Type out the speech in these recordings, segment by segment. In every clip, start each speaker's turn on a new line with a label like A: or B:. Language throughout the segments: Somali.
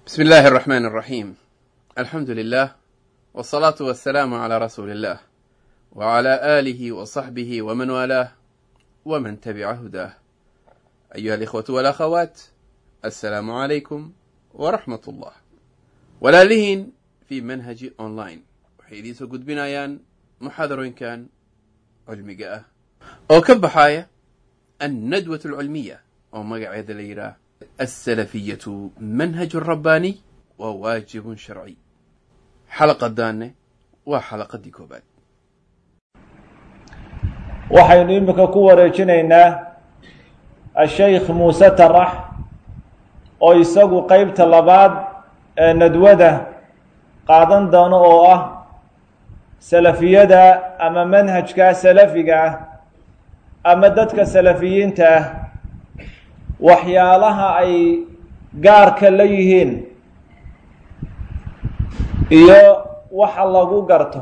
A: بسم الله الرحمن الرحيم الحمد لله والصلاة والسلام على رسول الله وعلى آله وصحبه ومن والاه ومن تبع هداه أيها الإخوة والأخوات السلام عليكم ورحمة الله walaalihiin fii manhaji online waxay idiin soo gudbinayaan muxaadarooyinkan cilmiga ah oo ka baxaaya annadwat alcilmiya oo magaceeda la yidhaah alsalafiyatu manhaju rabbaaniy waa waajibun sharci xalaqadaanne waa xalaqadii koobaad
B: waxaynu imika ku wareejinaynaa ashaykh muuse tarax oo isagu qeybta labaad ee nadwada qaadan doono oo ah salafiyada ama manhajka salafiga ah ama dadka salafiyiinta ah waxyaalaha ay gaarka la yihiin iyo waxa lagu garto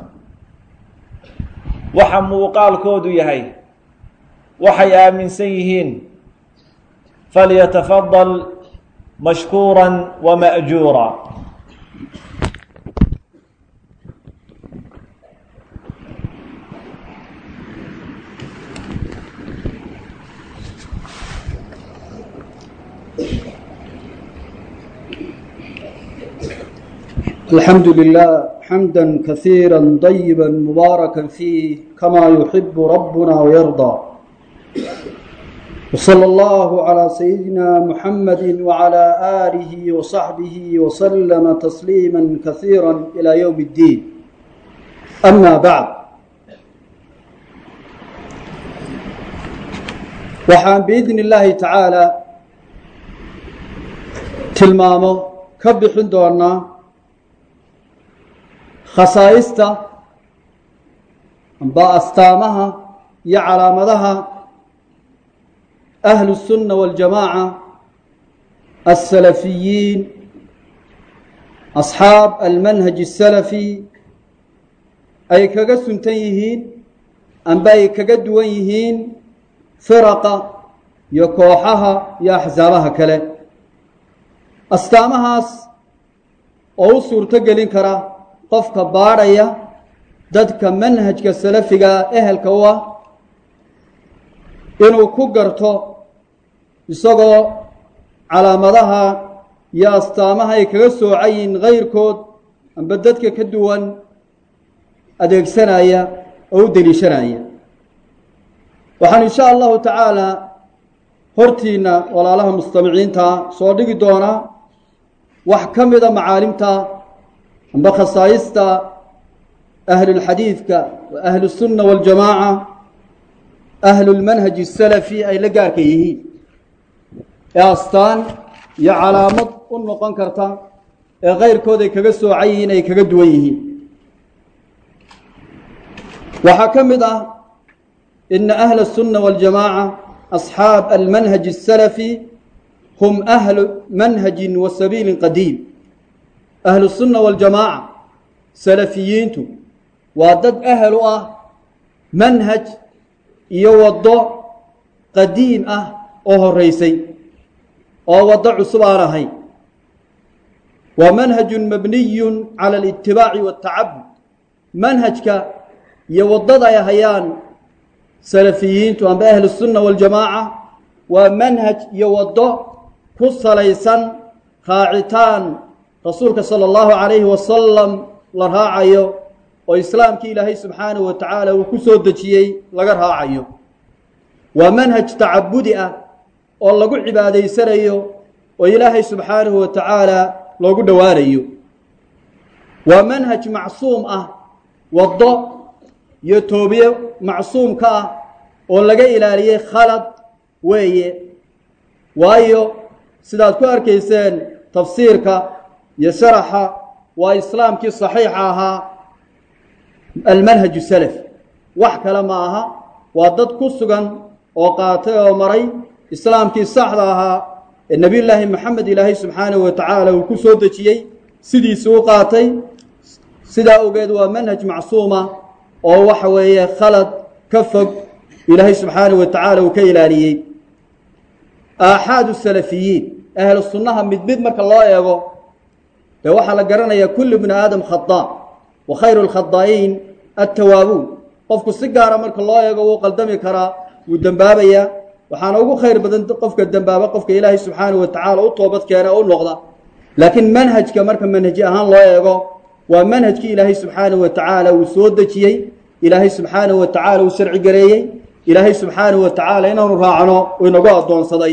B: waxa muuqaalkoodu yahay waxay aaminsan yihiin falyatafadal mashkuura wama'juura
C: الحمد لله حمدا كثيرا طيبا مباركا فيه كما يحب ربنا ويرضى وصلى الله على سيدنا محمد وعلى آله وصحبه وسلم تسليما كثيرا إلى يوم الدين أما بعد waxaan biidni illaahi tacaalaa tilmaamo ka bixin doonaa khasaa'ista amba astaamaha iyo calaamadaha ahlu الsunna waاljamaaca alsalafiyiin asxaab almanhaj الsalafi ay kaga suntan yihiin amba ay kaga duwan yihiin firaqa iyo kooxaha iyo axsaabaha kale astaamahaas oo u suurto gelin kara qofka baadhaya dadka manhajka salafiga ehelka u ah inuu ku garto isagoo calaamadaha iyo astaamaha ay kaga soocayiin kayrkood amba dadka ka duwan adeegsanaya oo u deliishanaya waxaan insha allahu tacaala hortiina walaalaha mustamiciinta soo dhigi doonaa wax ka mida macaalimta amba khasaayista ahlulxadiidka wa ahlusunna waاljamaaca ahlulmanhaj الsalafi ay la gaarka yihiin ee astaan iyo calaamad u noqon karta ee kayrkood ay kaga soocan yihiin ay kaga duwan yihiin waxaa ka mid ah ina ahla الsunna waاljamaaca asxaab almanhaj الsalafi hum ahlu manhaji wa sabiili qadiim ahlu الsunna waاljamaaca salafiyiintu waa dad ahel u ah manhaj iyo waddo qadiim ah oo horeysay oo waddo cusub aan ahayn waa manhaju mabniyu cala اlitibaaci waاtacabud manhajka iyo waddada ay hayaan salafiyiintu amba ahlu الsunna waاljamaaca waa manhaj iyo waddo ku salaysan raacitaan rasuulka salى اllahu عalayhi wasalam la raacayo oo islaamkii ilaahay subxaanahu wa tacaala uu ku soo dejiyey laga raacayo waa manhaj tacabudi ah oo lagu cibaadaysanayo oo ilaahay subxaanahu wa tacaala loogu dhowaanayo waa manhaj macsuum ah waddo iyo toobiye macsuumka ah oo laga ilaaliyey khalad weeye waayo sidaad ku arkayseen tafsiirka iyo sharaxa waa islaamkii saxiixa ahaa almanhaju salafi wax kale ma aha waa dad ku sugan oo qaatay oo maray islaamkii saxda ahaa ee nebiy llaahi maxamed ilaahay subxaanahu wa tacaala uu ku soo dejiyey sidiisi u qaatay sidaa ogeed waa manhaj macsuuma oo waxa weeye khalad ka fog ilaahay subxaanahu wa tacaala uu ka ilaaliyey aaxaadu salafiyiin ahlu sunnaha mid mid marka loo eego ee waxaa la garanayaa kullu bni aadam khadaa wa khayru lkhadaa'iin attawaabuun qofku si gaara marka loo eego wuu qaldami karaa wuu dembaabayaa waxaana ugu khayr badan qofka dembaaba qofka ilaahay subxaanahu wa tacaala u toobad keena o u noqda laakiin manhajka marka manhaji ahaan loo eego waa manhajkii ilaahay subxaanahu wa tacaala uu soo dejiyey ilaahay subxaanahu wa tacaala uu sharci gareeyey ilaahay subxaanahu wa tacaala inaanu raacno uu inagu addoonsaday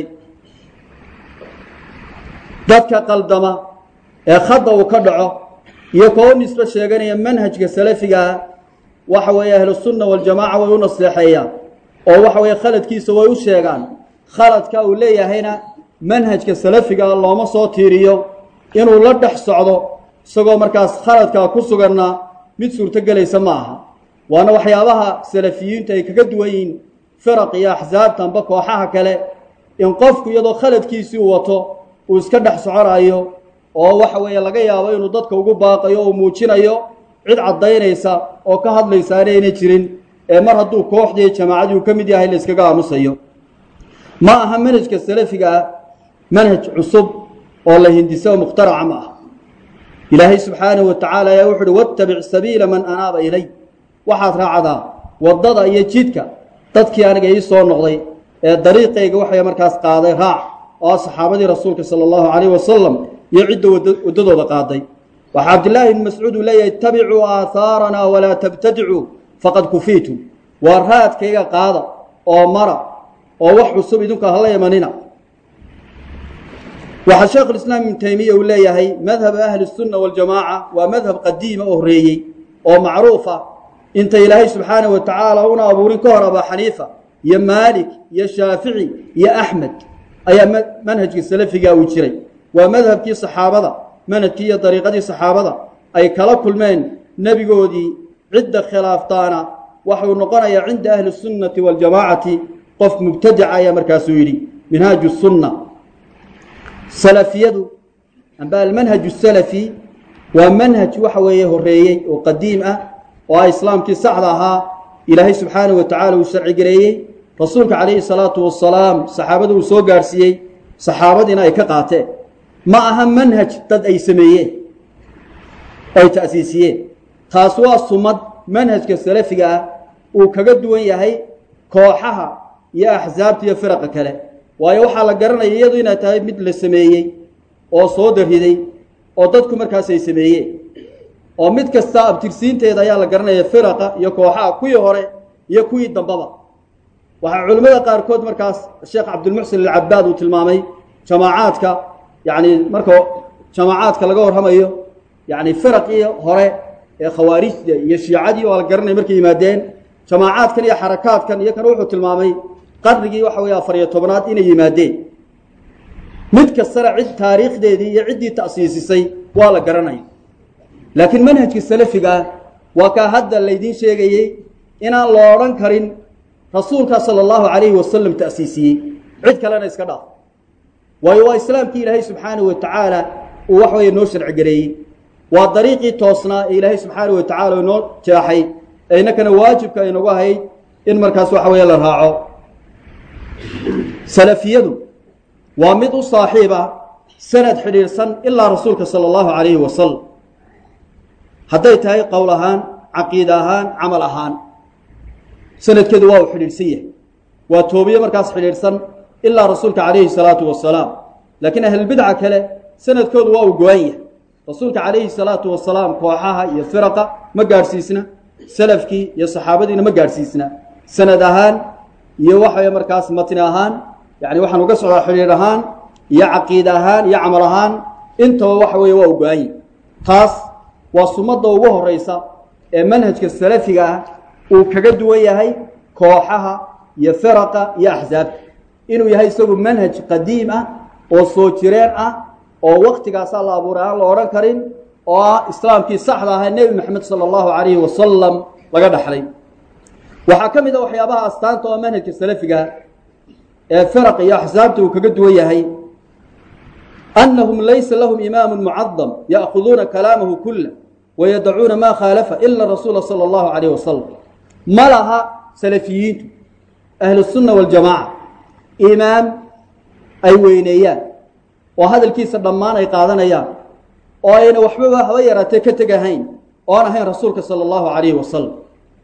C: dadka qaldama ee khadda uu ka dhaco iyo koo nisbe sheeganaya manhajka salafigaa waxa weeye ahlusunna waljamaaca way u naseexeeyaan oo waxa weeye khaladkiisa way u sheegaan khaladka uu leeyahayna manhajka salafigaa looma soo tiiriyo inuu la dhex socdo isagoo markaas khaladkaa ku suganna mid suurtogelaysa ma aha waana waxyaabaha salafiyiintu ay kaga duwan yihiin firaq iyo axsaabtanba kooxaha kale in qofku iyadoo khaladkiisii uu wato uu iska dhex soconayo oo waxa weeye laga yaabo inuu dadka ugu baaqayo oo muujinayo cid caddaynaysa oo ka hadlaysa anayna jirin ee mar hadduu kooxdii jamaacadii uu ka mid yahay la yskaga aamusayo ma aha manhajka salafiga ah manhaj cusub oo la hindiso mukhtaraca ma aha ilaahay subxaanahu wa tacaala ayaa wuxu uhi wattabic sabiila man anaaba ilay waxaad raacdaa waddada iyo jidka dadkii aniga ii soo noqday ee dariiqayga waxay markaas qaaday raac oo saxaabadii rasuulka sala allahu calayh wasalam iyo cidda waddadooda qaaday waxaa cabdillaahi ibni mascuud uu leeyahay ittabicuu aahaaranaa walaa tabtadicuu faqad kufiitum waa raadkayga qaada oo mara oo wax cusub idinku hala imanina waxaa sheekhulislaam ibnu taymiya uu leeyahay madhaba ahli sunna waljamaaca waa madhab qadiima oo horreeyey oo macruufa inta ilaahay subxaanahu wa tacaala una abuurin ka hor abaa xaniifa iyo maalik iyo shaafici iyo axmed ayaa manhajkii salafiga uu jiray waa madhabkii saxaabada manhajkii iyo dariiqadii saxaabada ay kala kulmeen nebigoodii cidda khilaaftaana waxuu noqonayaa cinda ahli sunnati waljamaacati qof mubtadica ayaa markaasuu yidhi minhaaju sunna salafiyadu amba almanhaju salafi waa manhaj waxa weeye horreeyey oo qadiim ah oo ah islaamkii saxda ahaa ilaahay subxaanahu wa tacala uu sharci gareeyey rasuulka calayhi salaatu wasalaam saxaabada uu soo gaadhsiiyey saxaabadiina ay ka qaateen ma aha manhaj dad ay sameeyeen ay ta'siisiyeen taas waa sumad manhajka salafiga ah uu kaga duwan yahay kooxaha iyo axsaabta iyo firaqa kale waayo waxaa la garanaya iyadu inay tahay mid la sameeyey oo soo dariday oo dadku markaas ay sameeyeen oo mid kasta abtirsiinteeda ayaa la garanaya firaqa iyo kooxaha kuwii hore iyo kuwii dambaba waxaa culimmada qaarkood markaas sheekh cabdilmuxsin alcabaad uu tilmaamay jamaacaadka yacni marka jamaacaadka laga warramayo yacni firaqii hore ee khawaarijda iyo shiicadii oo la garanaya markay yimaadeen jamaacaadkan iyo xarakaadkan iyo kan wuxuu tilmaamay qarnigii waxa weeye afariyo tobnaad inay yimaadeen mid kastana cid taariikhdeedii iyo ciddii ta'siisisay waa la garanaya laakiin manhajka salafiga ah waa kaa hadda laydiin sheegayey inaan lo odhan karin rasuulkaa sala allahu calayhi wasalam ta'siisiyey cid kalena iska dhaaf waayo waa islaamkii ilaahay subxaanahu wa tacaala uu wax weeye noo sharci gareeyey waa dariiqii toosnaa ee ilaahay subxaanahu wa tacala inoo jeexay ee innakana waajibka aynagu ahayd in markaas waxa weeye la raaco salafiyadu waa mid u saaxiib ah sanad xidhiidhsan ilaa rasuulka sala allahu calayhi wasalam hadday tahay qowl ahaan caqiida ahaan camal ahaan sanadkeedu waa uu xidhiidhsan yahay waa toobiye markaas xidhiidhsan ilaa rasuulka calayhi salaatu wasalaam laakiin ahlulbidca kale sanadkoodu waa uu go-an yahay rasuulka calayhi salaatu wasalaam kooxaha iyo firaqa ma gaadhsiisna salafkii iyo saxaabadiina ma gaadhsiisna sanad ahaan iyo waxaweye markaas matni ahaan yani waxaan uga socdaa xidhiidh ahaan iyo caqiida ahaan iyo camal ahaan intaba waxa weeye waa u go-an yahy taas waa sumadda ugu horeysa ee manhajka salafiga ah uu kaga duwan yahay kooxaha iyo firaqa iyo axsaabta inuu yahay isagu manhaj qadiim ah oo soo jireen ah oo waktigaasaa la abuuray aan la odhan karin oo ah islaamkii saxda ahaa nebi maxamed sala allahu calayhi wasalam laga dhaxlay waxaa ka mid a waxyaabaha astaanta oo manhajka salafiga ee firaq iyo axsaabta uu kaga duwan yahay anahum laysa lahum imaamu mucadam ya'khuduuna kalaamahu kula wayadacuuna maa khaalafa ila rasuula sala allahu calayh wasalam ma laha salafiyiintu ahlusunna waljamaaca imaam ay weyneeyaan oo hadalkiisa dhammaan ay qaadanayaan oo ayna waxbaba haba yaraatee ka tegahayn oo aan ahayn rasuulka sala allahu calayhi wasalam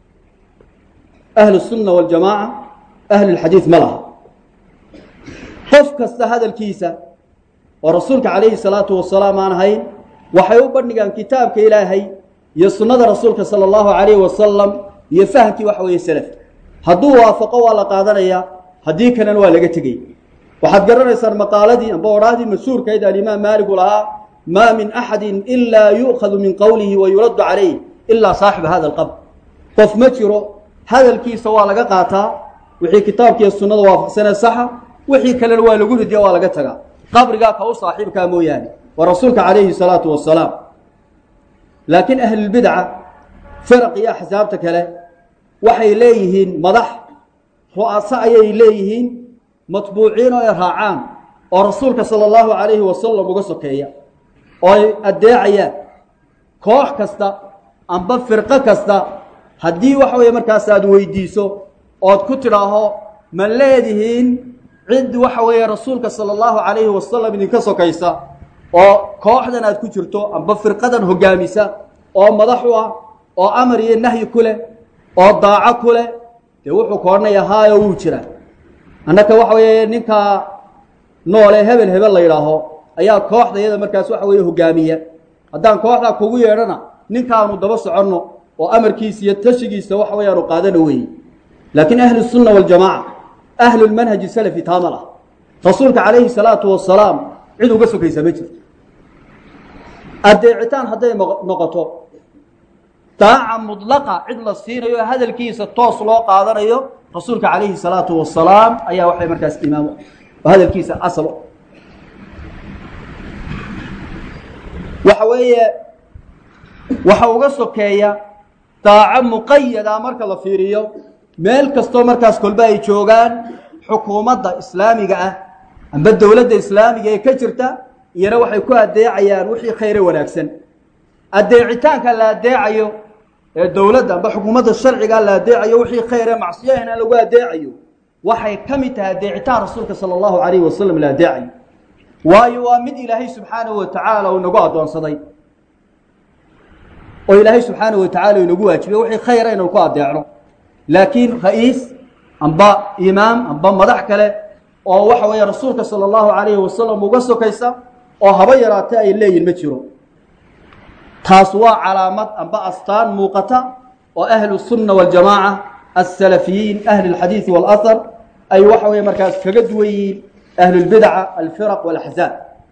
C: ahlu sunna waljamaaca ahlulxadiid ma laha qof kasta hadalkiisa oo rasuulka calayhi salaatu wasalaam aan ahayn waxay u bandhigaan kitaabka ilaahay iyo sunnada rasuulka sala allahu calayhi wasalam iyo fahamkii waxa weeye selafka hadduu waafaqo waa la qaadanayaa haddii kalena waa laga tegay waxaad garanaysaan maqaaladii amba odhaahdii mashhuurkayd alimaam maaligu lahaa maa min axadin ilaa yu'khadu min qowlihi wa yuraddu calayh ilaa saaxiba hada alqabr qof ma jiro hadalkiisa waa laga qaataa wixii kitaabkiiyo sunnada waafaqsanee saxa wixii kalena waa lagu ridiya waa laga tagaa qabrigaa ka u saaxiibkaa mooyaane waa rasuulka calayhi salaatu wasalaam laakiin ahlulbidca firaq iyo axsaabta kale waxay leeyihiin madax ru'aso ayay leeyihiin matbuuciin oo ay raacaan oo rasuulka sala allahu calayhi wasalam uga sokeeya oo ay addeecayaan koox kasta amba firqo kasta haddii waxa weeye markaas aad weydiiso ood ku tidhaaho ma leedihiin cid waxa weeye rasuulka sala allahu calayhi wasalam idinka sokaysa oo kooxdan aad ku jirto amba firqadan hoggaamisa oo madax u ah oo amar iyo nahyi ku leh oo daaco ku leh dee wuxuu ka odhanayaa haayo wuu jiraa annaka waxa weeye ninkaa noole hebel hebel la yidhaaho ayaa kooxda iyada markaas waxa weeye hogaamiya haddaan kooxdaa kugu yeedhana ninkaanu daba soconno oo amarkiisa iyo tashigiisa waxa weyaanu qaadano weeye laakiin ahlu sunna waljamaaca ahlulmanhaji salafi taamal ah rasuulka calayhi salaatu wasalaam cid uga sokaysa ma jirto addeecitaan hadday noqoto daaca mudlaqa cid la siinayo hadalkiisa toos loo qaadanayo rasuulka calayhi salaatu wasalaam ayaa waxay markaas imaamo oo hadalkiisa asalo waxa weeye waxa uga sokeeya daaco muqayada marka la fiiriyo meel kastoo markaas kolba ay joogaan xukuumadda islaamiga ah amba dowladda islaamiga ee ka jirta iyana waxay ku addeecayaan wixii khayre wanaagsan addeecitaanka la addeecayo ee dowladda amba xukuumadda sharciga la addeecayo wixii khayre macsiyahana lagu addeecayo waxay ka mid tahay addeecitaan rasuulka sala allahu calayhi wasalam la addeecayo waayo waa mid ilaahay subxaanahu wa tacaala uu nagu addoonsaday oo ilaahay subxaanahu wa tacala inagu waajibay wixii khayra inaynu ku addeecno laakiin ra-iis amba imaam amba madax kale oo waxa weeye rasuulka sala allahu calayhi wasalam uga sokaysa oo haba yaraatee ay leeyihin ma jiro taas waa calaamad amba astaan muuqata oo ahlu sunna waljamaaca asalafiyiin ahli lxadiidi walahar ay waxa weeye markaas kaga duwan yihiin ahlulbidaca alfiraq walaxzaab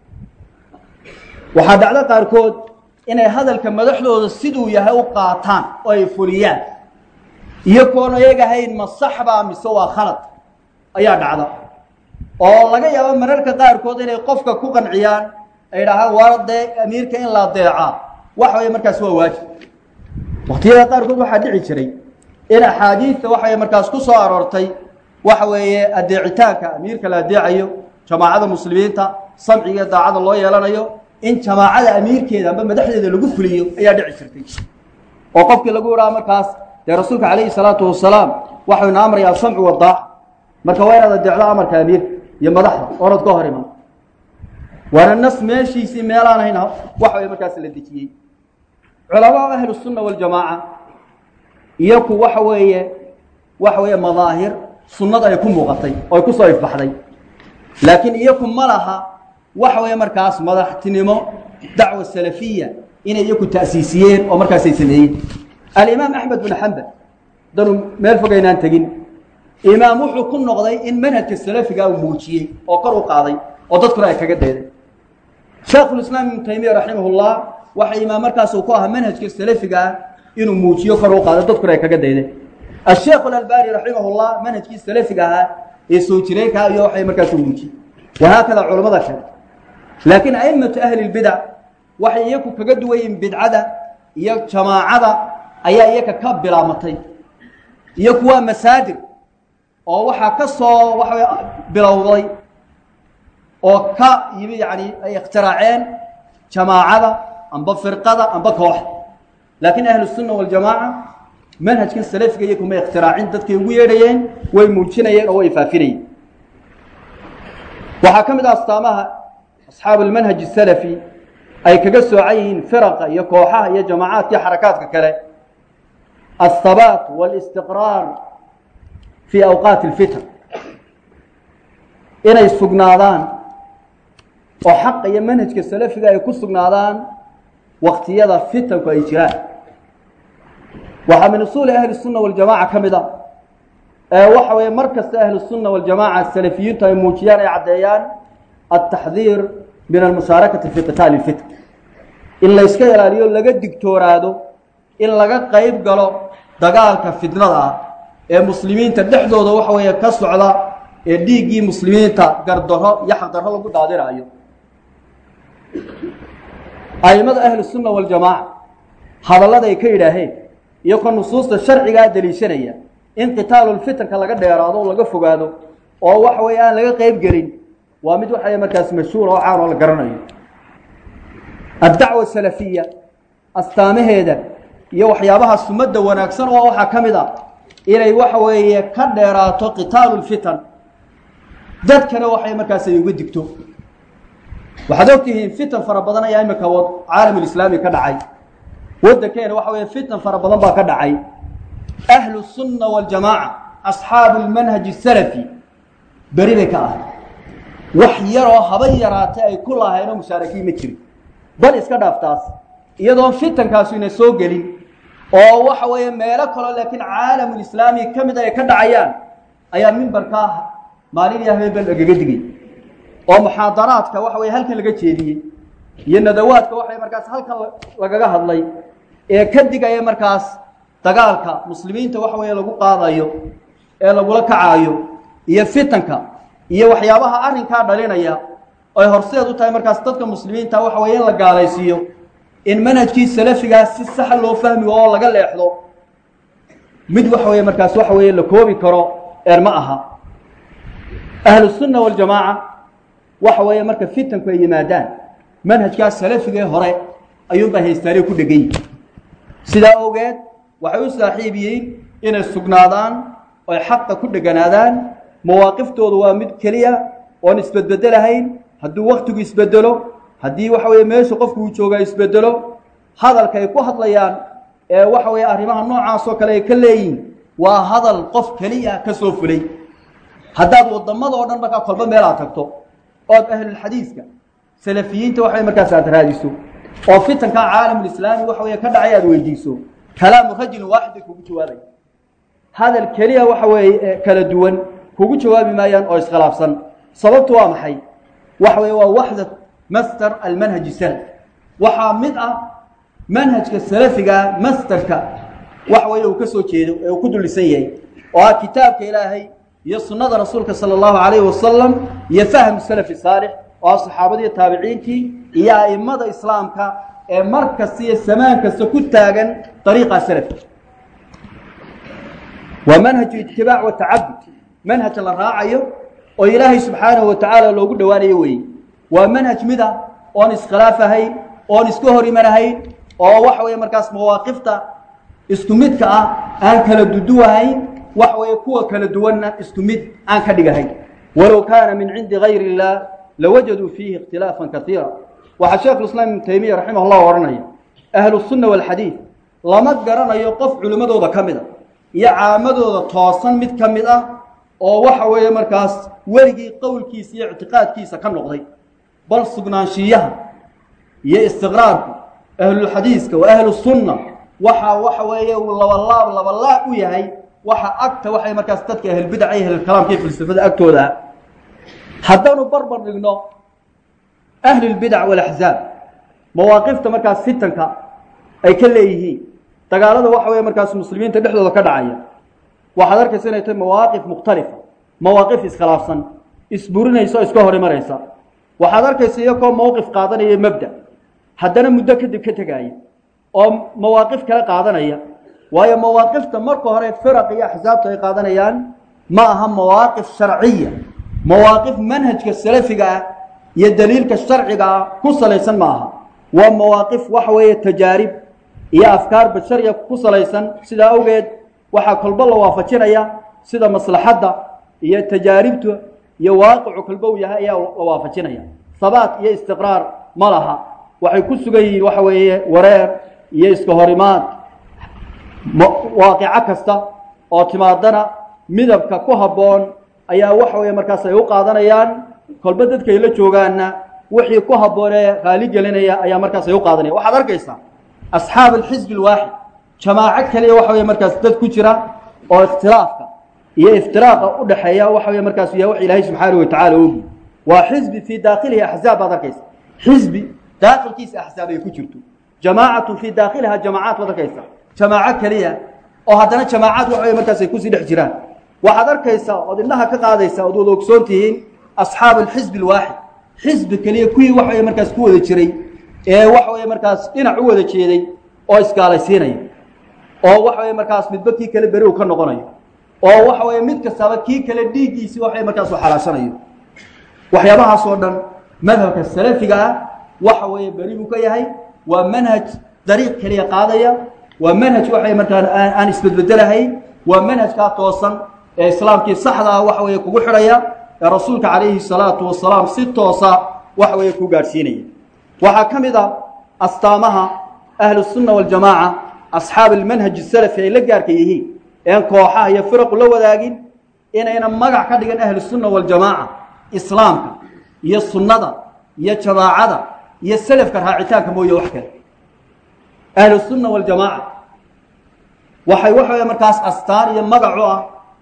C: waxaa dhacdo qaarkood inay hadalka madaxdooda siduu yahay u qaataan oo ay fuliyaan iyagoona eegahayn ma saxbaa mise waa khalad ayaa dhacda oo laga yaabo mararka qaarkood inay qofka ku qanciyaan ay dhahaan waa dee amiirka in la adeecaa waxa weye markaas waa waajib waqtiyada qaarkood waxaa dhici jiray in axaadiidta waxay markaas ku soo aroortay waxa weeye adeecitaanka amiirka la adeecayo jamaacada muslimiinta samciga daacada loo yeelanayo in jamaacada amiirkeeda amba madaxdeeda lagu fuliyo ayaa dhici jirtay oo qofkii lagu idhaha markaas dee rasuulka calayhi salaatu wasalaam waxau ina amraya asamcu wadaac marka waa inaad adeecdo amarka amiirka iyo madaxda oonad ka hor iman waana nas meeshiisii meelaan hayn waxa way markaas la dejiyey culamaa ahlu sunna waljamaaca iyaku waxa weeye waxa weeye madaahir sunnada ay ku muuqatay oo ay ku soo ifbaxday laakiin iyaku ma laha waxa weeye markaas madaxtinimo dacwa salafiya inay iyaku ta'siisiyeen oo markaasay sameeyeen alimaam axmed bin xambal danu meel fog aynaan tegin imaam wuxuu ku noqday in manhajka salafiga uu muujiyey oo kor u qaaday oo dadkuna ay kaga deeday sheekhulislaam ibnu taymiya raximahullah waxa imaam markaas uu ku ahaa manhajka salafiga ah inuu muujiyo kor u qaado dadkuna ay kaga deeday asheekh alalbani raximahullah manhajkii salafiga ahaa ee soo jireenkaa iyo waxay markaas u muujiyey wahaakada culamada kale laakiin aimatu ahli lbidac waxay iyaku kaga duwayiin bidcada iyo jamaacada ayaa iyaka ka bilaamatay iyaku waa masaadir oo waxaa ka soo waxa bilowday oo ka yimi yani ay ikhtiraaceen jamaacada amba firqada amba koox laakiin ahlu sunna waljamaaca manhajkan salafiga iyo kuma ikhtiraacin dadkay ugu yeedhayeen way muujinayeen oo way faafinayeen waxaa ka mid ah astaamaha asxaabu almanhaj asalafi ay kaga soocan yihiin firaqa iyo kooxaha iyo jamacaadka iyo xarakaadka kale alhabaat walistiqraar fii awqaati alfitan inay sugnaadaan oo xaqa iyo manhajka salafiga ay ku sugnaadaan waktiyada fitanku ay jiraan waxaa min usuuli ahli الsunna waljamaca ka mid a ee waxa weeye mar kasta ahlu الsunna waljamaca salafiyiintu ay muujiyaan ay caddeeyaan altaxdiir min almushaarakati fi qitaali اlfitn in layska ilaaliyo laga digtooraado in laga qeyb galo dagaalka fitnada ah ee muslimiinta dhexdooda waxa weeye ka socda ee dhiiggii muslimiinta gardaro iyo xaqdarro lagu daadinaayo aimada ahlu sunna waljamaaca hadallada ay ka yidhaaheen iyo ka nusuusta sharcigaa deliishanaya in qitaalulfitanka laga dheeraado oo laga fogaado oo waxa weeye aan laga qeyb gelin waa mid waxa markaas mashhuura oo caan oo la garanayo addacwa salafiya astaamaheeda iyo waxyaabaha sumadda wanaagsan oo waxaa ka mid a inay waxa weeye ka dheeraato qitaalulfitan dadkana waxay markaas ay uga digto waxaad ogtihiin fitan fara badan ayaa imika caalamulislaami ka dhacay waddankeena waxa weeye fitan fara badan baa ka dhacay ahlu sunna waljamaaca asxaabu lmanhaji salafi beri bay ka ahay wax yaroo haba yaraatay ay ku lahayn oo mushaarakiin ma jirin bal iska dhaaftaas iyadoon fitankaasi ina soo gelin oo waxa weeye meelo kaloo laakiin caalamulislaami ka mid ay ka dhacayaan ayaa mimbarkaa maalin iyo habeen bal lagaga digay oo muxaadaraadka waxa weye halkan laga jeediyey iyo nadawaadka waxay markaas halkan lagaga hadlay ee ka digaya markaas dagaalka muslimiinta waxa weeye lagu qaadayo ee lagula kacaayo iyo fitanka iyo waxyaabaha arrinkaa dhalinaya ay horseed u tahay markaas dadka muslimiinta waxa weye in la gaalaysiiyo in manhajkii salafigaas si saxa loo fahmi oo laga leexdo mid waxa weye markaas waxa weeye la koobi karo eer ma aha ahlu sunna waljamaaca waxa weeye marka fitanku ay yimaadaan manhajkaas salafigee hore ayuunbaa haystaanay ku dhegan yihin sidaa awgeed waxay u saaxiib yihiin inay sugnaadaan oy xaqa ku dheganaadaan mawaaqiftoodu waa mid keliya oon isbedbedelahayn hadduu waktigu isbedelo haddii waxa weeye meesha qofku uu joogaa isbedelo hadalka ay ku hadlayaan ee waxa weeye arrimaha noocaas oo kale ay ka leeyihin waa hadal qof keliya ka soo fulay haddaad wadamada oo dhan markaa kolba meel aad tagto ood ahlulxadiiska salafiyiinta waxa markaas aad raadiso oo fitanka caalamulislaami waxa weeye ka dhacay aad weydiiso kalaamu rajulin waaxid ay kugu jawaabaya hadal keliya waxa weeye kala duwan kugu jawaabi maayaan oo iskhilaafsan sababtu waa maxay waxa weeye waa waxdat master almanhaji salaf waxaa mid ah manhajka salafiga masterka waxa weeye uu ka soo jeedo ee uu ku dulisan yahay oo ah kitaabka ilaahay iyo sunnada rasuulka sala allahu calayhi wasalam iyo fahmu salafi saalix oo ah saxaabadii taabiciintii iyo a'immada islaamka ee mar kasta iyo samaan kasta ku taagan dariiqa salafka waa manhaju itibaac wa tacabud manhaj la raacayo oo ilaahay subxaanahu wa tacaala loogu dhowaanayo weeye waa manhaj mid ah oon iskhilaaf ahayn oon iska hor imanahayn oo waxa weeye markaas mawaaqifta isku midka ah aan kala duduwahayn waxa weeye kuwa kala duwanna isku mid aan ka dhigahayn walow kaana min cindi gayri illah lawajaduu fiihi ikhtilaafan kaiira waxaa sheekhulislaam ibnu taymiya raximah llah odhanaya ahlu sunna walxadiid lama garanayo qof culimmadooda ka mid a iyo caamadooda toosan mid ka mid ah oo waxa weeye markaas weligii qowlkiisa iyo ictiqaadkiisa ka noqday bal sugnaanshiyaha iyo istiqraarku ahlulxadiiska wa ahlu sunna waxa waxa weeye uu labalaab labalaab u yahay waxa agta waxay markaas dadka ahlulbidaca iyo ahlulkalaamka iyo falsafada agtooda haddaanu barbar dhigno ahlulbidac walaxzaab mawaaqifta markaas fitanka ay ka leeyihiin dagaalada waxa weeye markaas muslimiinta dhexdooda ka dhacaya waxaad arkaysa inay tahay mawaaqif mukhtalifa mawaaqif iskhilaafsan isburinaysa oo iska hor imanaysa waxaad arkaysa iyakoo mowqif qaadanaya mabda haddana muddo kadib ka tegaaya oo mawaaqif kale qaadanaya waayo mawaaqifta marka hore firaq iyo axsaabta ay qaadanayaan ma aha mawaaqif sharciya mawaaqif manhajka salafiga ah iyo daliilka sharciga ah ku salaysan ma aha waa mawaaqif waxa weeye tajaarib iyo afkaar bashariya ku salaysan sidaa awgeed waxaa kolbo la waafajinaya sida maslaxadda iyo tajaaribta iyo waaqicu kolbo u yahay ayaa la waafajinaya habaat iyo istiqraar ma laha waxay ku sugan yihiin waxa weeye wareer iyo iska horimaad waaqico kasta oo timaadana midabka ku habboon ayaa waxa weeye markaas ay u qaadanayaan kolba dadkay la joogaanna wixii ku habboon ee raali gelinaya ayaa markaas ay u qaadanaya waxaad arkaysaa asxaab alxisbi alwaaxid jamaaco keliya waxa weye markaas dad ku jira oo ikhtilaafka iyo iftiraaqa u dhexeeya waxa weye markaas yahay wax ilaahay subxaanahu watacala ogi waa xisbi fii daakilihi axzaab baad arkaysa xisbi daakilkiisa axzaab ay ku jirto jamaacatu fii daakiliha jamaacaad baad arkaysa jamaaco keliya oo haddana jamaacaad waxa weye markaas ay kusii dhex jiraan waxaad arkaysaa ood indhaha ka qaadaysaa ood wada ogsoon tihiin asxaabu alxisbi alwaaxid xisbi keliya kuwii waxa weye markaas ku wada jiray ee waxa weye markaas dhinac u wada jeeday oo isgaalaysiinaya oo waxa weye markaas midba kii kale beri uu ka noqonayo oo waxa weye mid kastaba kii kale dhiiggiisii waxa markaas u xalaashanayo waxyaabahaas oo dhan madhabka salafiga ah waxa weeye beri buu ka yahay waa manhaj dariiq keliya qaadaya waa manhaj waxa markaa aan isbedbedelahay waa manhajkaa toosan ee islaamkii saxda ah waxa weeye kugu xidhaya ee rasuulka calayhi salaatu wasalaam si toosa waxa weeye ku gaadhsiinaya waxaa ka mid a astaamaha ahlusunna waljamaaca asxaab almanhaj asalafi ay la gaarka yihiin een kooxaha iyo firaqu la wadaagin inayna magac ka dhigan ahlusunna waljamaaca islaamka iyo sunnada iyo jamaacada iyo selafka raacitaanka mooye wax kale ahlusunna waljamaaca waxay waxa weye markaas astaan iyo magac u ah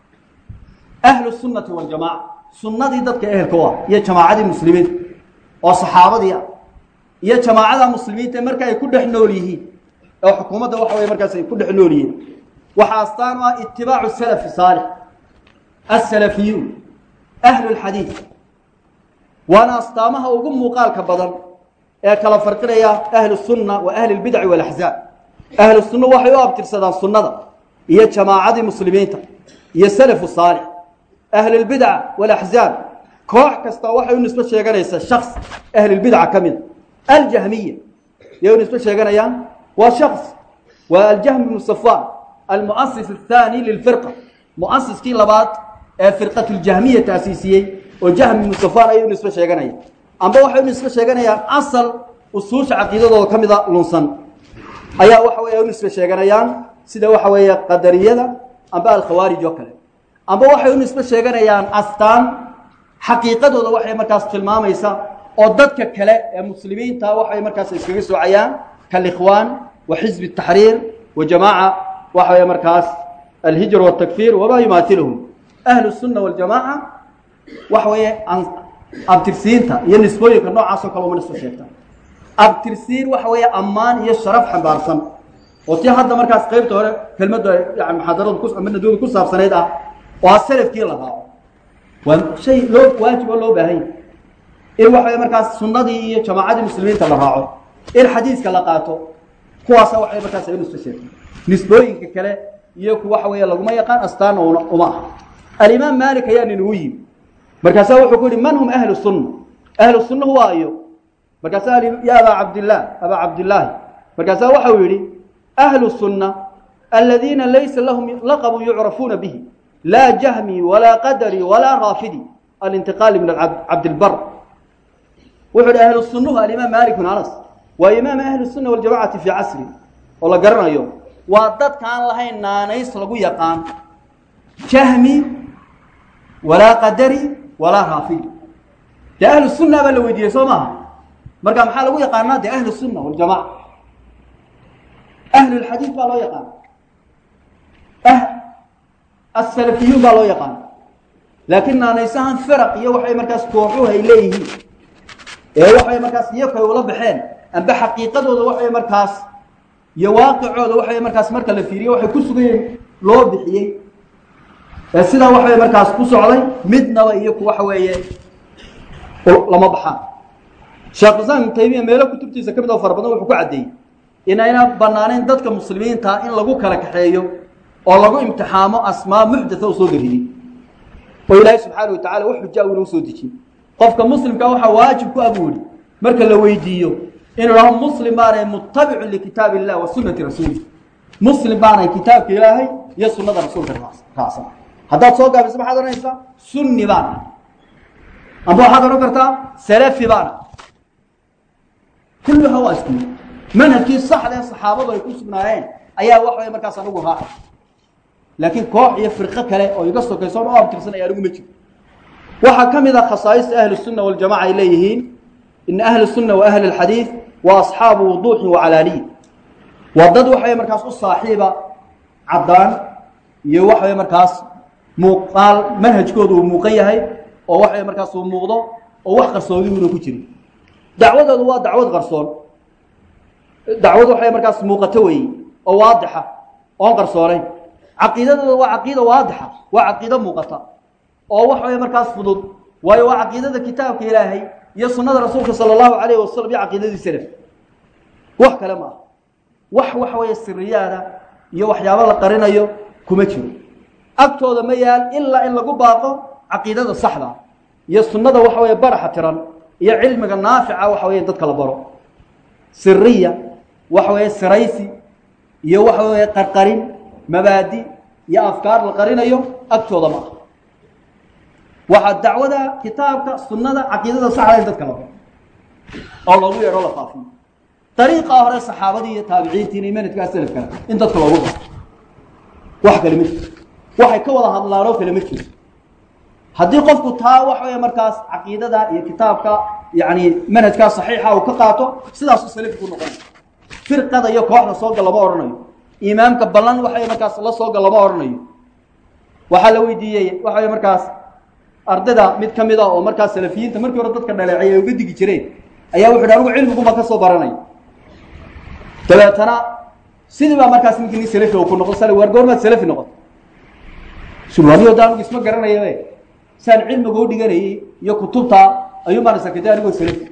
C: ahlu sunnati waljamaaca sunnadii dadka ehelka u ah iyo jamaacadii muslimiinta oo saxaabadii ah iyo jamaacada muslimiinta marka ay ku dhex nool yihiin oo xukuumadda waxa weye markaas ay ku dhex nool yihiin waxaa astaan u ah itibaacu salafi saalix asalafiyuun ahlu lxadiid waana astaamaha ugu muuqaalka badan ee kala farqinaya ahlu sunna wa ahli lbidci walaxzaab ahlu sunna waxay u abtirsadaan sunnada iyo jamaacadii muslimiinta iyo salafu saalix ahlulbidca walaxzaab koox kasta waxay u nisbo sheeganaysaa shaks ahlulbidca ka mida aljahmiya yay u nisbo sheeganayaan waa shaks waa aljahm bnu safwan almuasis athani lilfirqa muasiskii labaad ee firqatuljahmiya taasiisiyey oo jahm ibnu safwan ayay u nisbo sheeganaya amba waxay u nisbo sheeganayaan asal usuusha caqiidadooda ka mida lunsan ayaa waxa wey u nisbe sheeganayaan sida waxa weeye qadariyada amba alkhawaarij oo kale amba waxay u nisbe sheeganayaan astaan xaqiiqadooda waxay markaas tilmaamaysa oo dadka kale ee muslimiinta waxay markaas iskaga soocayaan kalikhwaan wa xizbi taxriir wa jamaaca waxa wey markaas alhijr wاtakfir wamaa yumaatiluhum ahlu sunna waljamaaca waxa weeye abtirsiinta iyo nisbooyinka noocaasoo kale uma nisbo sheegta abtirsiin waxa weeye ammaan iyo sharaf xambaarsan oo tii hadda markaas qaybta hore kelmadda yani muxaadaradu ku ama nadooda ku saabsanayd ah oo salafkii la raaco waa shay loo waajib oo loo baahan yahy in waxa weye markaas sunnadii iyo jamaacadii muslimiinta la raaco in xadiiska la qaato kuwaasa waxay markaas ay nisbo sheegtay nisbooyinka kale iyo ku waxa weeye laguma yaqaan astaana una uma aha alimaam maalik ayaa ninugu yimi markaasaa wuxuu ku yihi man hum ahlu sunna ahlu sunna waa iyo markaasaa ya abaa cabdillaah abaa cabdillaahi markaasaa waxau yidhi ahlu sunna aladiina laysa lahum laqabun yucrafuuna bihi laa jahmi walaa qadari walaa raafidi alintiqaali min cabdilbar wuxuu yidhi ahlu sunnuhu alimaam maalik bin anas waa imaam ahli sunna waljamacati fii casri oo la garanayo waa dadkaan lahayn naanays lagu yaqaan jahmi walaa qadari walaa raafidi dee ahlu sunna baa la weydiiyey soo maaha marka maxaa lagu yaqaanaa de ahlu sunna waljamaca ahlu lxadiid baa loo yaqaana asalafiyuun baa loo yaqaana laakiin naanaysahan firaq iyo waxay markaas kooxuhu ay leeyihiin ee waxay markaas iyaku ay ula baxeen amba xaqiiqadooda waxay markaas iyo waaqicooda waxay markaas marka la fiiriyo waxay ku sugayeen loo bixiyey ee sidaa waxay markaas ku socday midnaba iyaku waxa weeye lama baxaan sheekh islam ibnu taymiya meelo kutubtiisa ka mid oo fara badan wuxuu ku caddeeyey inayna banaanayn dadka muslimiinta in lagu kala kaxeeyo oo lagu imtixaamo asmaa muxdatha u soo gariyey oo ilaahay subxaana wa tacala wax xujaa uuna usoo dejin qofka muslimka waxaa waajib ku abuuri marka la weydiiyo inuu dhaho muslim baanay mutabicun likitaab illah wa sunati rasuuli muslim baanay kitaabka ilaahay iyo sunnada rasuulka raacsan haddaad soo gaabiso maxaad odhanaysaa sunni baana amba waxaad odhan kartaa salafi baana kulluha waa isku mid manhajkii saxda ee saxaabadu ay ku sugnaayeen ayaa wax way markaas anigu raacay laakiin koox iyo firqo kale oo iga sokayso oo abtirsanaya anigu ma jiro waxaa ka mid ah khasaa'ista ahli sunna waljamaca ay leeyihiin ina ahli sunna wa ahli alxadiid wa asxaabu wuduuxin wa calaaniyin waa dad waxaway markaas u saaxiiba caddaan iyo waxaway markaas muuqaal manhajkooda uu muuqan yahay oo waxaway markaas uu muuqdo oo wax qarsoodiuna ku jirin dacwadoodu waa dacwad qarsoon dacwad waxay markaas muuqato weeye oo waadixa oon qarsoonayn caqiidadooda waa caqiida waadixa waa caqiido muuqata oo wax way markaas fudud waayo waa caqiidada kitaabka ilaahay iyo sunnada rasuulka sala allahu calayhi wasalam iyo caqiidadii salaf wax kale ma aha wax waxa weeye siriyaada iyo waxyaabo la qarinayo kuma jiro agtooda ma yaal ilaa in lagu baaqo caqiidada saxda iyo sunnada waxa weeye baraxa tiran iyo cilmiga naafica waxa weeye dadka la baro siriya waxa weeye siraysi iyo waxa weeye qarqarin mabaadi iyo afkaar la qarinayo agtooda ma aha waxaa dacwada kitaabka sunnada caqiidada saxda in dadka la baro oo loogu yeedho la faafiyo dariiqaa hore saxaabadii iyo taabiciintiina iyo manhajkaa salafkana in dadka loogu baro wax kale ma jiro waxay ka wada hadlaan oo kale ma jiro haddii qofku taa wax weeye markaas caqiidada iyo kitaabka yani manhajkaa saxiixa uu ka qaato sidaasu salafki ku noqonay firqada iyo kooxda sooga lama odhanayo imaamka ballan waxay markaas la sooga lama odhanayo waxaa la weydiiyey waxa wey markaas ardayda mid ka mid a oo markaas salafiyiinta markii hore dadka dhaleecay ay uga digi jireen ayaa wuxu hi anigu cilmiguma ka soo baranay dabeetana sidii baa markaas ninkii nin salafi oo ku noqon sal war goormaad salafi noqoto sulwaniyo da anigu isma garanayabe saan cilmiga u dhiganayay iyo kutubta ayuun baan isakatay anigoo salafi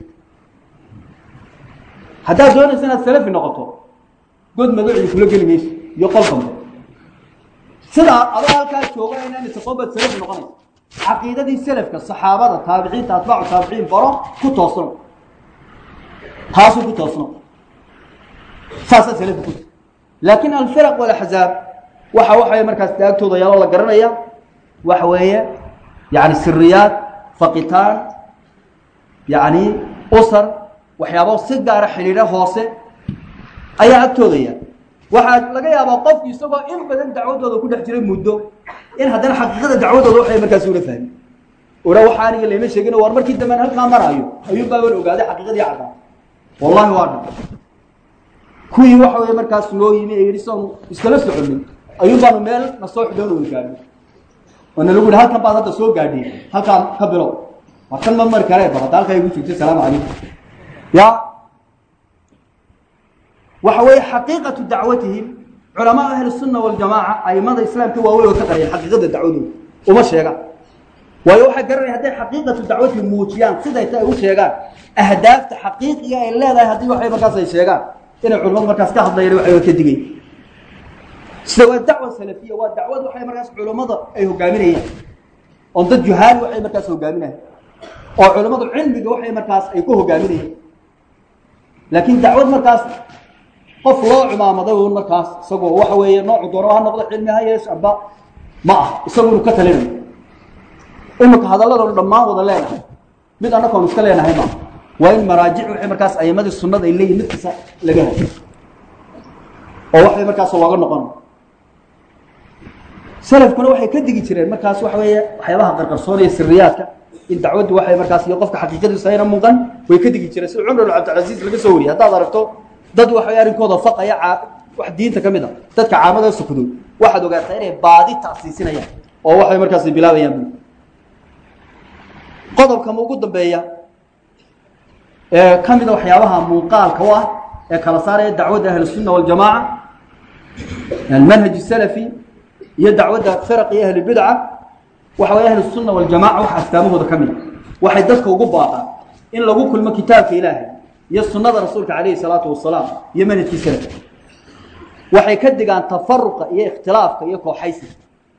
C: haddaad doonaysa inaad salafi noqoto god magacii kula geli mayso iyo qol dambe sidaa adoo halkaa jooga inaan isaqoon baad salafi noqonaysa caqiidadii selafka saxaabada taabiciinta atbaacu taabiciin baro ku toosno taasuu ku toosno saasaa salafi ku laakiin alfiraq walaxzaab waxa waxaway markaas daagtooda yaaloo la garanaya waxa weeye yani siriyaad faqitaan yani usar waxyaabo si gaara xidhiidho hoose ayaa agtooda yaal waxaa laga yaabaa qofku isagoo in badan dacwadooda ku dhex jiray muddo in haddana xaqiiqada dacwadooda waxay markaas una fahmi ora waxa aniga lama sheegin war markii damben halkaa marayo ayuun baa wan ogaaday xaqiiqadii caddaa wallahi waa dha kuwii waxa weye markaas noo yimi ee yidhi soonu iskala soconin ayuun baanu meel na soo xidhoon wada gaadhin oo na lagu yihi halkan baad hadda soo gaadhiin halkaan ka bilow war kan ma mari karee bal hadda halkaa igu joogtay salaamu calaykum ya waxa weeye xaqiiqatu dacwatihim culamaa ahli sunna waljamaaca aimada islaamka waaweyn oo ka qariyeen xaqiiqada dacwadooda uma sheegaan waayo waxay garanaya hadday xaqiiqatu dacwatihim muujiyaan siday ta ay u sheegaan ahdaafta xaqiiqiga ay leedahay haddii waxay markaas ay sheegaan inay culimadu markaas ka hadlayaan waxay ka digay sida waa dacwa salafiya waa dacwad waxay markaas culimmada ay hogaaminayaan oon dad juhaali waxay markaas hogaaminayaan oo culimmadu cilmiga waxay markaas ay ku hogaaminayaan laakiin dacwad markaas qof loo cumaamaday un markaas isagoo waxa weeye noocu doono ha noqdo cilmi ha yeesh amba ma ah isagu inu ka talinayo imika hadalladanu dhammaan wada leenahay mid annagoon iska leenahay ma waa in maraajic waxay markaas aimadii sunnada ay leeyihin mid kasta laga hayo oo waxay markaas looga noqon salafkuna waxay ka digi jireen markaas waxa weeye waxyaabaha qarqarsoonaya siriyaadka in dacwaddu waxay markaas iyo qofka xaqiiqadiisu ayna muuqan way ka digi jireen sida cumar cabdilcasiis laga soo wariyay haddaad aragto dad waxay arrinkooda faqaya wax diinta ka mid a dadka caamada sukdo waxaad ogaataa inay baadi taasiisinayaan oo waxay markaas bilaabayaan bu qodobka ma ugu dambeeya ee ka mida waxyaabaha muuqaalka u ah ee kala saaraya dacwadda ahlusunna waljamaaca almanhaj salafi iyo dacwadda firaq iyo ahlulbidca waxa way ahlusunna waljamaca waxa astaamahooda ka mida waxay dadka ugu baaqaan in lagu kulmo kitaabka ilaahay iyo sunada rasuulka calayhi salaatu wasalaam iyo manhajkii salafka waxay ka digaan tafaruqa iyo ikhtilaafka iyo kooxaysiga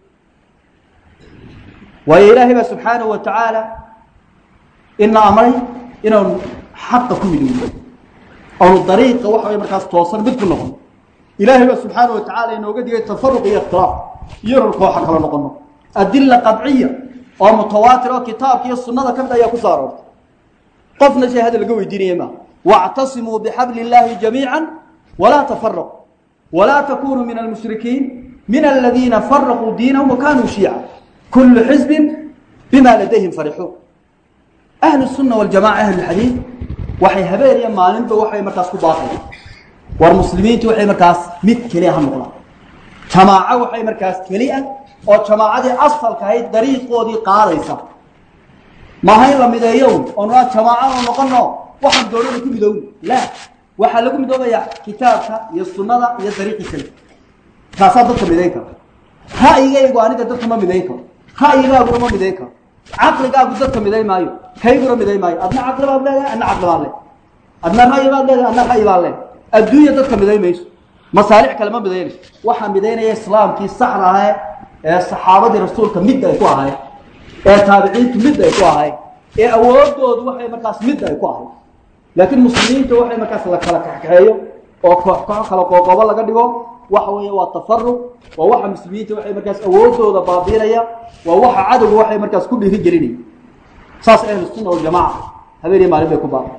C: waayo ilaahay baa subxaanahu wa tacaala ina amray inaanu xaqa ku midowno aanu dariiqa waxa way markaas toosan mid ku noqono ilaahay baa subxaanahu wa tacaala inooga digay tafaruq iyo ikhtilaaf iyo inanu kooxa kala noqono adila qadciya oo mutawaatir oo kitaabka iyo sunada ka mid ayaa ku soo aroortay qofna shay hadda laga weydiinaya maa واعتصموا بحبل الله جميعا ولا تفرقوا ولا تكونوا من المشركين من الذين فرقوا دينهم وكانوا شيعا كل حزب بما لديهم فرحون أهل السنة والجماعة أهل الحديث waxay habeen iyo maalinba waxay markaas ku baaqayaan war muslimiintu waxay markaas mid keliya ha noqdaan jamaaco waxay markaas keliya oo jamaacadii asalka ahayd dariiqoodii qaadaysa maaha in la mideeyo oo nua jamaaco oo noqono waxaan doonada ku midowna la waxaa lagu midoobayaa kitaabka iyo sunnada iyo dariiqii kale kaasaa dadka midayn kara ra'yigaygu aniga dadka ma midayn karo ra'yigaaguna ma midayn karo caqligaagu dadka midayn maayo kayguna midayn maayo adna caqli baad leedahay adna caqli baad leedahay adna ra'yi baad leedahay adna ra'yi baad leedahay adduunya dadka midayn mayso masaalix kale ma midaynayso waxaa midaynaya islaamkii saxda ahae ee saxaabadii rasuulka midda ay ku ahayd ee taabiciintu midda ay ku ahayd ee awoodoodu waxay markaas midda ay ku ahayd laakiin muslimiinta waxay markaas la kala kaxkaxeeyo oo koox koox kala qoqobo laga dhigo waxa weeye waa tafaruq waa waxa muslimiinta waxay markaas awoodooda baabiinaya waa waxa cadowga waxay markaas ku dhiiri gelinaya saas ahlu sunna waljamaca habeen iyo maalin bay ku baaba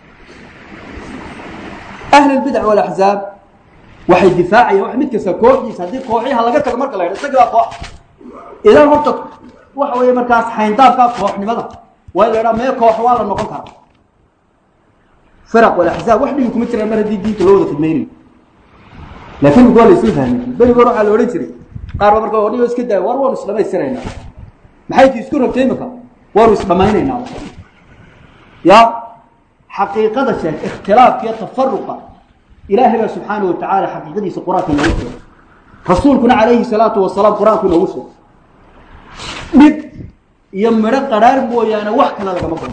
C: ahli lbidac walaxzaab waxay difaacayaan wax mid kasta kooxdiisa haddii kooxyaha laga tago marka la yidha isagii baa koox idan horta waxa weeye markaas xayndaabkaa kooxnimada waa in la idhaha mee koox waa la noqon karaa firaq walaxzaab wax dhigi kuma jiraan mar haddii diinta loo wada fidmaynayo laakiin mika waa la isla fahmay berigoor waxaa la odhan jiray qaar ba marka odhigo iska daaya war waanu isdhamaystiraynaa maxay ti isku rabtay imika waanu isdhamaynaynaa ya xaqiiqada sheeg ikhtilaafka iyo tafaruqa ilaahay baa subxaana wa tacaala xaqiiqadiisa qur-aanka inoogu sheegay rasuulkuna calayhi salaatu wasalaam qur-aanku inoogu sheegay dhib iyo midho qadhaar mooyaane wax kale lagama gono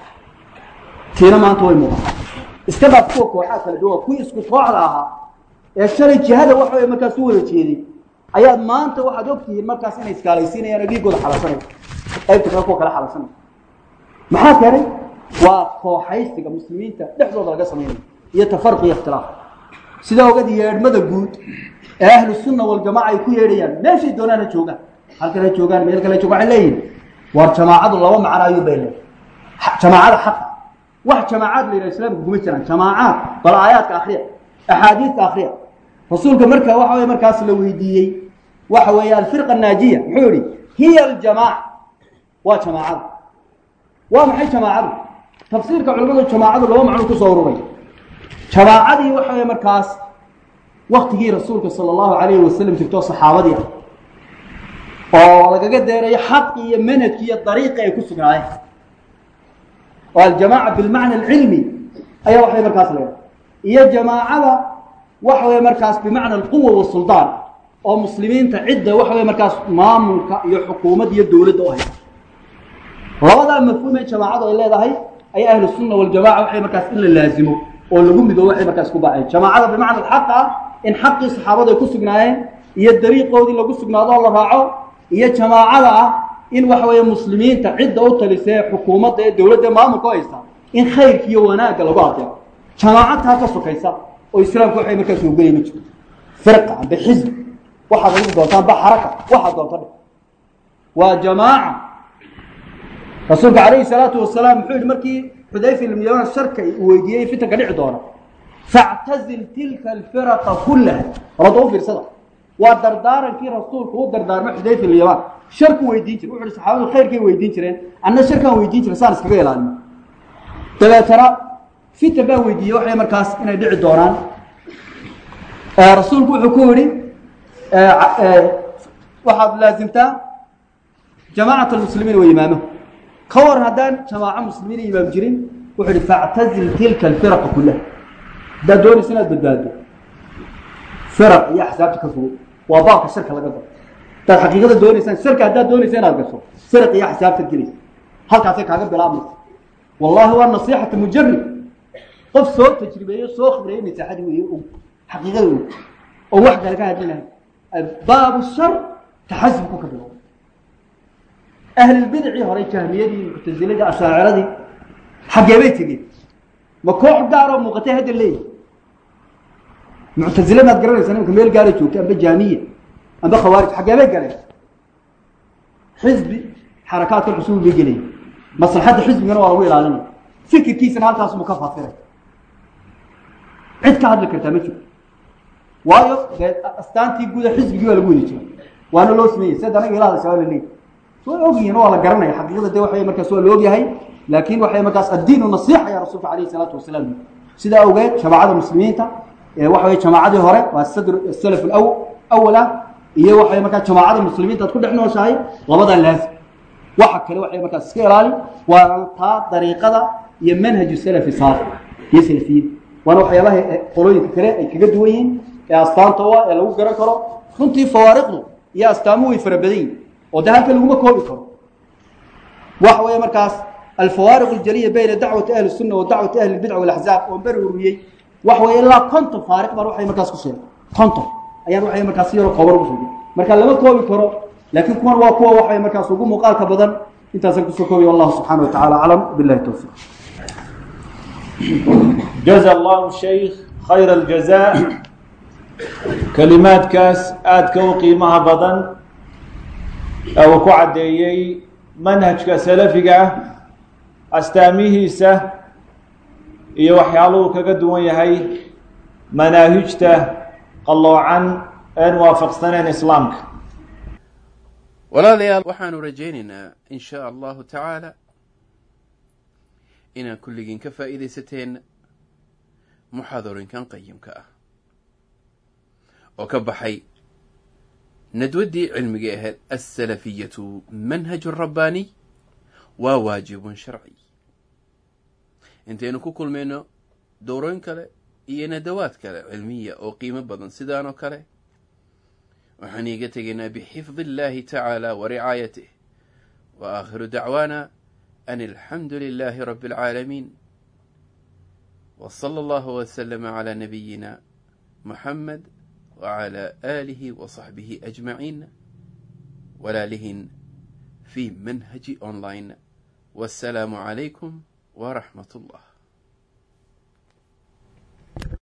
C: tiina maanta way muuqataa iska dhaaf kuwa kooxaa kala duwan kuwii isku kooxda ahaa ee shalay jihada waxa way markaas u wada jeeday ayaad maanta waxaad ogtihiin markaas inay iskaalaysiinayaan oo dhiiggooda xalasanaya qaybta kale kuwa kale xalasanaya maxaa keenay waa kooxaysiga muslimiinta dhexdooda laga samaynayo iyo tafaruq iyo ikhtilaaf sida ogad yeedhmada guud ee ahlu sunna waljamaca ay ku yeedhayaan meeshay doonaan ha joogaan halkan ha joogaan meel kale ha joogaan waxay leeyihin war jamaacadu laba macno ayuu bay leeyahay jamaacada xaqa wax jamaacaad la yidhaha islaamka kuma jiraan jamaacaad bal aayaadka akriya axaadiista akriya rasuulka marka waxa weye markaas la weydiiyey waxa weeye alfirqa naajiya muxuu yihi hiya aljamaaca waa jamaacada waa maxay jamaacadu tafsiirka culamadu jamaacadu laba macno kusoo ururay jamaacadii waxa weye markaas waktigii rasuulka sala allahu alayhi wasalam jirto saxaabadii ah oo lagaga deerayo xaqi iyo manhajki iyo dariiqi ay ku sugnaayeen oo aljamaaca bilmacna alcilmi ayaa waxay markaas leedahay iyo jamaacada waxa weye markaas bimacna alquwa wasuldaan oo muslimiinta cidda waxa weye markaas maamulka iyo xukuumad iyo dowladda u haysa labadaa mafhuum ee jamaacadu ay leedahay ay ahlu sunna waljamaca waxay markaas in la laazimo oo lagu midoobo waxay markaas ku baceen jamaacada bimacna alxaq ah in xaqii saxaabadu ay ku sugnaayeen iyo dariiqoodii lagu sugnaado oo la raaco iyo jamaacada ah in waxa weeye muslimiinta cidda u talisee xukuumadda ee dowladda maamulka u haysta in khayrka iyo wanaagga lagu adeeco jamaacad taa ka sokaysa oo islaamku waxay markaas oogaya ma jirto firqa amba xisb waxaad adigu doontaan ba xaraka waxaad doonta dhe waa jamaaca rasuulka calayhi salaatu wasalaam muxuu yihi markii xudayfa ibn yaman sharka uu weydiiyey fitanka dhici doona factazil tilka alfiraqa kullaha rabada u fiirsada waa dardaarankii rasuulku u dardaarmay xudayfa ibn yaman sharku weydiin jire wuxu uhi saxaabadu khayrkay weydiin jireen anna sharkaan weydiin jire saan iskaga ilaalino dabeetana fitan baa weydiiyey waxay markaas inay dhici doonaan rasuulku wuxuu ku yihi waxaad laasimtaa jamaacat almuslimiin wa imaamahu ka waran haddaan jamaaco muslimiin imaam jirin wuxuu ihi factazil tilka alfiraqa kullaha haddaad doonaysa inaad badbaado firaq iyo axsaabta ka fogo waa baabka sharka laga galo hadaad xaqiiqada doonaysaan sharka haddaad doonaysa inaad gasho firaq iyo axsaabtaad gelaysa halkaasay kaaga bilaabmaysa wallahi waa nasiixata mujarib qof soo tajribeeyo soo khibreeyo nasaaxadii weeye og xaqiiqada og oo wax kale ka hadlinahay baabu shar taxasubku ka bilow ahlulbidicii hore jahmiyadii muctasiladii ashaaciradii xaggee bay tegeen ma koox gaaroo muuqatay hadda leeyihi muctasile maad garanaysaa nimanka meel gaara joogta amba jaamiya amba khawaarij xaggee bay galeen xisbi xarakaadka cusuul bay gelaya maslaxadda xisbigana waa lagu ilaalinaya fikirkiisana halkaasmu ka fasiray cid ka hadli kartaa ma jirto waayo dee astaantii guuda xisbigii waa lagu wadi jira waana loo sameeyey sida anaga ila hadasha waa la leeyahy way ogyihiin waa la garanaya xaqiiqada de waxay markaas waa la ogyahay laakiin waxay markaas addiinu nasiixa ya rasuulka alayhi salaatu wasalaam sidaa awgeed jamaacada muslimiinta waxa weye jamaacadii hore waa sadr salaf aw awal ah iyo waxay markaa jamaacada muslimiinta ad ku dhex nooshahay labadaa laazim waxa kale waxay markaas iska ilaali waana taa dariiqada iyo manhaju salafi saalix iyo salafiyada waana waxyaabaha qolooyinka kale ay kaga duwan yihiin ee astaanta u ah ee lagu garan karo runtii fawaariqdu iyo astaamuhu way fara badan yihin oo de halka laguma koobi karo waxa weeye markaas alfawaariq aljaliya bayna dacwati ahli sunna wa dacwati ahli lbidca walaxzaab oon beri ururiyey waxa weeye ilaa konton faariq baan waxay markaas ku sheegay konton ayaan waxay markaas si yaro kooban ugu sheegay marka lama koobi karo laakiin kuwan waa kuwa waxay markaas ugu muuqaalka badan intaasaan kusoo koobiya wallahu subxana wa tacala aclam billahi towfiiq
B: jaza allahu shaykh khayra aljazaa kelimaadkaas aadka u qiimaha badan ee uu ku caddeeyey manhajka salafiga ah astaamihiisa iyo waxyaaluhu kaga duwan yahay manaahijta qalloocan een waafaqsaneen islaamka
A: walaalayaal waxaanu rajaynaynaa in shaa allahu tacaala inaan kulligiin ka faa'iidaysateen muxaadarinkan qayimka ah oo ka baxay nadwaddii cilmigii ahayd alsalafiyatu manhaju rabbaaniy waa waajibun sharci intaynu ku kulmayno dowrooyin kale iyo nadawaad kale cilmiya oo qiimo badan sidaan oo kale waxaan iiga tegaynaa bixifdi اllahi tacaala wa ricaayatih wa aakhiru dacwaana an alxamdu lilahi rabi اlcaalamiin w slى allahu wslama clى nabiyina muxamed wclى aalihi wa صaxbihi ajmaciin walaalihin fi manhaji online wassalaamu calaykum waraxmat اllah